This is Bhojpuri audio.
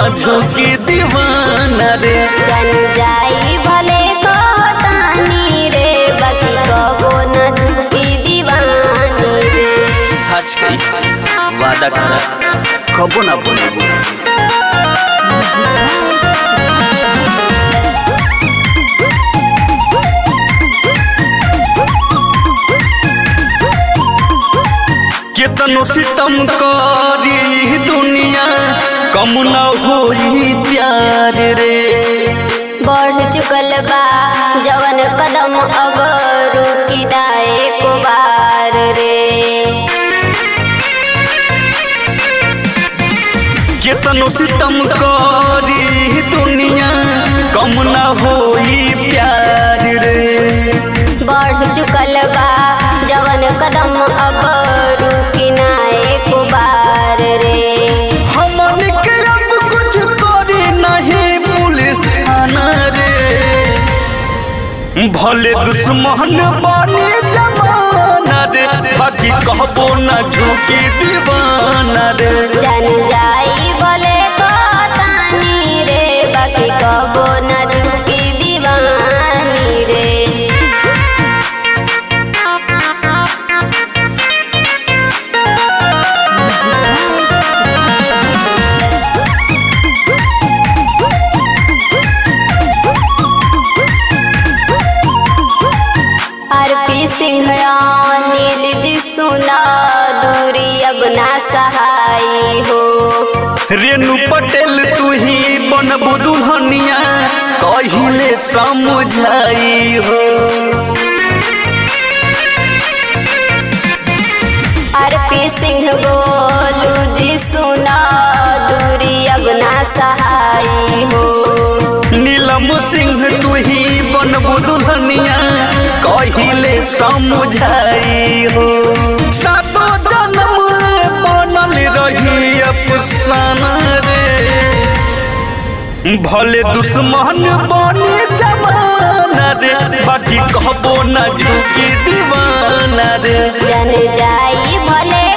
न झोंकी दीवाना रे जन जाई भले कहतानी रे बाकी कबो न झुकी दीवानी रे सच कही वादा करा कबो ना बोलबो केतनो सितम करी दुनिया कम न होई प्यार रे बढ़ चुकल बा जवन कदम अब रुकी दाए को बार रे केतनो सितम करी दुनिया कम न होई प्यार रे बढ़ चुकल बा जवन कदम अब रुकी नाए को बार रे हमन के अब कुछ करे नहीं पुलिस थाना रे भले दुश्मन बने जमाना रे बाकी कहबो न झुकी दीवाना रे जन जाई भले कहतानी रे बाकी कबो न झुकी दीवानी रे आरपी सिंह नील जी सुना दूरी अब ना सहाई हो रेणु पटेल तू ही बनबू दुल्हनिया कहिले समझाई हो आरपी सिंह बोलू जी सुना दूरी अब ना सहाई हो नीलम सिंह तू ही बनबू दुल्हनिया कहिले समझाई हो सातो जन्म ले बनल रही अफसाना रे भले दुश्मन बने जमाना रे बाकी कहबो न झुकी दीवाना रे जन जाई भले